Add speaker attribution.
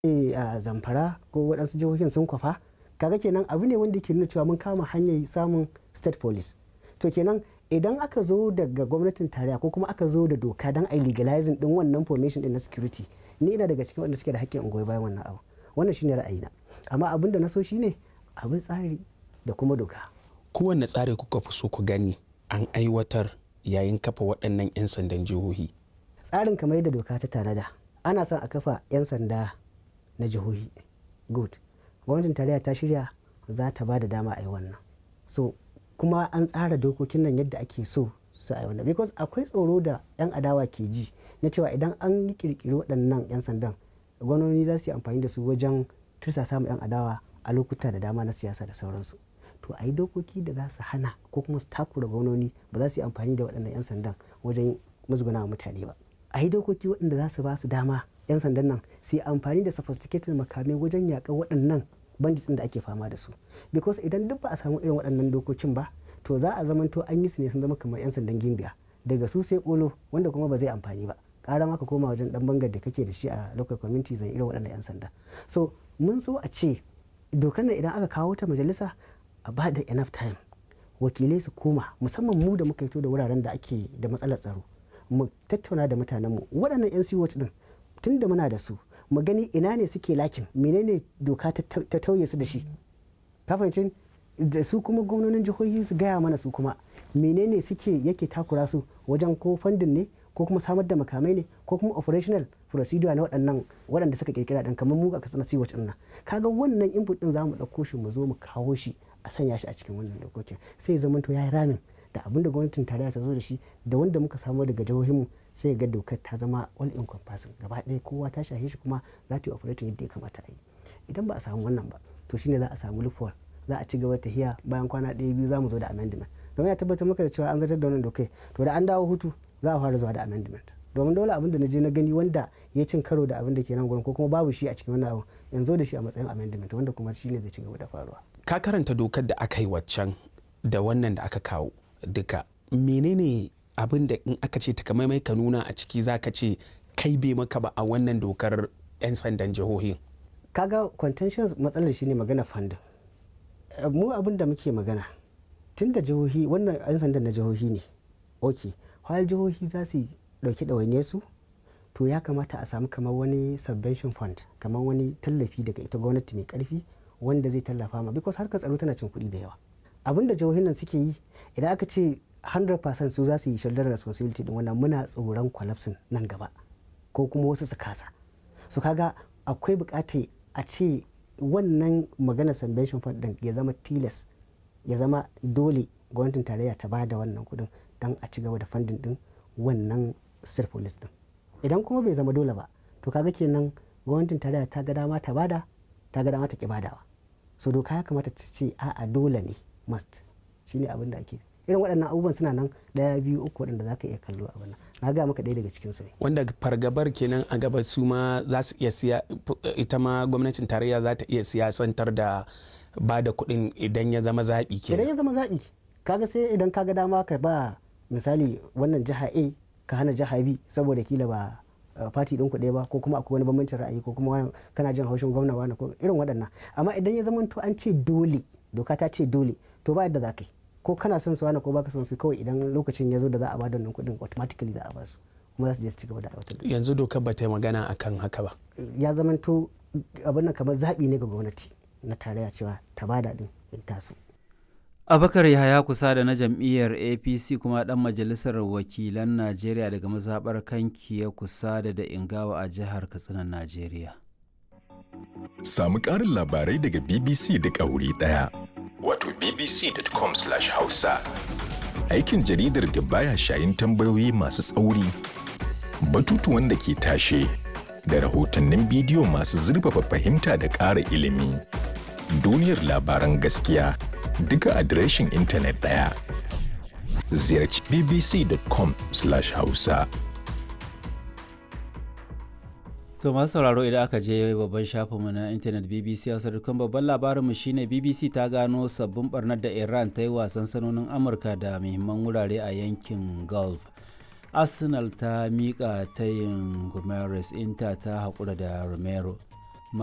Speaker 1: a zamfara ko waɗansu jihohin sun kwafa kaga kenan abu ne wanda ke nuna cewa mun kama hanyar samun state police to kenan idan aka zo daga gwamnatin tarayya ko kuma aka zo da doka don a legalizing din wannan formation din na security ni ina daga cikin wanda suke da haƙƙin ungoyi bayan wannan abu wannan shine ra'ayina amma abin da na so shine abin tsari da kuma doka
Speaker 2: kowanne tsari kuka fi so ku gani an aiwatar yayin kafa waɗannan 'yan sandan jihohi
Speaker 1: tsarin kamar yadda doka ta tanada ana son a kafa 'yan sanda na jihohi good gwamnatin tarayya ta shirya za ta ba da dama a yi wannan so kuma an tsara dokokin nan yadda ake so su a yi wannan because akwai tsoro da 'yan adawa ke ji na cewa idan an yi kirkiri waɗannan 'yan sandan gwamnoni za su yi amfani da su wajen tursa samun 'yan adawa a lokuta da dama na siyasa da sauransu to a yi dokoki da za su hana ko kuma su takura gwamnoni ba za su yi amfani da waɗannan 'yan sandan wajen musguna mutane ba a yi dokoki waɗanda za su ba su dama 'yan sandan nan su yi amfani da sophisticated makamai wajen yaƙar waɗannan bandits da ake fama da su because idan duk ba a samu irin waɗannan dokokin ba to za a zamanto an yi su ne sun zama kamar 'yan sandan gimbiya daga su sai kolo wanda kuma ba zai amfani ba ƙara maka koma wajen dan bangar da kake da shi a local community zan irin waɗannan 'yan sanda so mun so a ce dokar nan idan aka kawo ta majalisa a ba da enough time wakilai su koma musamman mu da muka fito da wuraren da ake da matsalar tsaro mu tattauna da mutanenmu waɗannan 'yan siwot din tun da muna da su mu gani ina ne suke lakin menene doka ta tauye su da shi kafancin da su kuma gwamnonin jihohi su gaya mana su kuma menene suke yake takura su wajen ko fandin ne ko kuma samar da makamai ne ko kuma operational procedure na waɗannan waɗanda suka kirkira ɗan kamar mu a kasar siwac ɗin nan kaga wannan input ɗin za mu ɗauko shi mu zo mu kawo shi a sanya shi a cikin wannan dokokin sai zama to ya yi ramin da abin da gwamnatin tarayya ta zo da shi da wanda muka samu daga jihohinmu sai ga dokar ta zama all encompassing gaba ɗaya kowa ta shahe shi kuma za ta yi operating yadda ya kamata a yi idan ba a samu wannan ba to shine za a samu loophole za a ci gaba ta hiya bayan kwana ɗaya biyu za mu zo da amendment domin ya tabbatar maka da cewa an zartar da wannan dokai to da an dawo hutu za a fara zuwa da amendment domin dole abin da na je na gani wanda ya cin karo da abin da ke nan gurin ko kuma babu shi a cikin wannan abu yanzu da shi a matsayin amendment wanda kuma shine zai ci gaba da faruwa
Speaker 2: ka karanta dokar da aka yi waccan da wannan da aka kawo duka menene abin da in aka ce takamaimai ka nuna a ciki za ka ce kai bai maka ba a wannan dokar 'yan sandan jihohin
Speaker 1: kaga contention matsalar shine magana fandin mu abin da muke magana tun da jihohi wannan 'yan sandan na jihohi ne ok har jihohi za su dauki ɗawainiyar su to ya kamata a samu kamar wani subvention fund kamar wani tallafi daga ita gwamnati mai karfi wanda zai tallafa ma because harkar tsaro tana cin kuɗi da yawa abin da jihohin nan suke yi idan aka ce 100% su za su yi shoulder responsibility din wannan muna tsoron collapsing nan gaba ko kuma wasu su kasa su kaga akwai bukata a ce wannan magana subvention fund din ya zama tilas ya zama dole gwamnatin tarayya ta bada wannan kudin don a ci gaba da funding din wannan state police din idan kuma bai zama dole ba to kaga kenan gwamnatin tarayya ta ga dama ta bada ta ga dama ta ki badawa so doka ya kamata ta ce a'a dole ne must shine abin da ake irin waɗannan abubuwan suna nan ɗaya biyu uku waɗanda za ka iya kallo a wannan na ga maka ɗaya daga cikin su ne
Speaker 2: wanda fargabar kenan a gaba su ma za su iya siya ita ma gwamnatin tarayya za ta iya siyasantar da ba da kuɗin idan ya zama zaɓi kenan
Speaker 1: idan ya zama zaɓi kaga sai idan kaga dama ka ba misali wannan jiha A ka hana jiha B saboda kila ba fati ɗin kuɗe ba ko kuma akwai wani bambancin ra'ayi ko kuma kana jin haushin gwamna wani ko irin waɗannan amma idan ya zama to an ce dole doka ta ce dole to ba yadda za ka yi ko kana son su wani ko baka son su kawai idan lokacin ya zo da za a ba da wannan kuɗin automatically za a ba su kuma za su je su ci gaba da aiwatar da
Speaker 2: yanzu dokar ba ta yi magana akan haka ba
Speaker 1: ya zama to abin nan kamar zaɓi ne ga gwamnati na tarayya cewa ta bada din in taso
Speaker 3: abakar yahaya kusa da na jam'iyyar apc kuma dan majalisar wakilan najeriya daga mazaɓar kanki ya kusa da da ingawa a jihar katsinan najeriya
Speaker 4: samu ƙarin labarai daga bbc duk a wuri ɗaya wato bbc.com/hausa aikin jaridar da baya shayin tambayoyi masu tsauri batutuwan da ke tashe da rahotannin bidiyo masu zurfafa fahimta da ƙara ilimi duniyar labaran gaskiya duka adireshin intanet ɗaya ziyarci bbc.com/hausa
Speaker 3: To masu sauraro idan aka je babban shafinmu na intanet BBC Hausa dukkan babban labarinmu shine BBC ta gano sabbin barnar da Iran ta yi wasan sanonin Amurka da muhimman wurare a yankin Gulf. Arsenal ta miƙa tayin Gomes Inter ta haƙura da Romero.